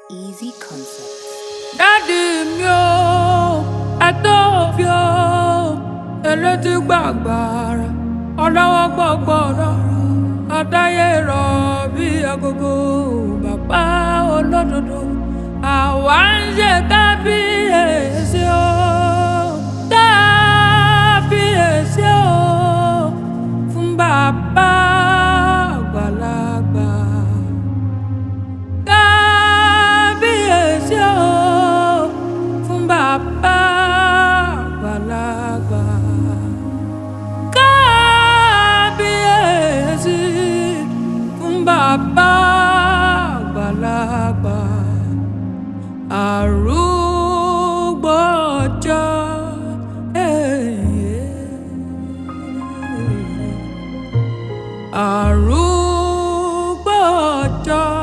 Easy Concepts. dádì mi ò ẹ̀tọ́ fi ò elétí gbàgbàrà ọlọ́wọ́ gbọ́gbọ́rọ̀ ọ̀dáyé rọ̀ bí agogo bàbá olódodo àwa ń ṣe kábíyèsí o kábíyèsí o fún bàbá àgbàlagbà kábíyèsí o fún bàbá àgbàlagbà kábíyèsí fún bàbá àgbàlagbà arúgbó ọjọ́ arúgbó ọjọ́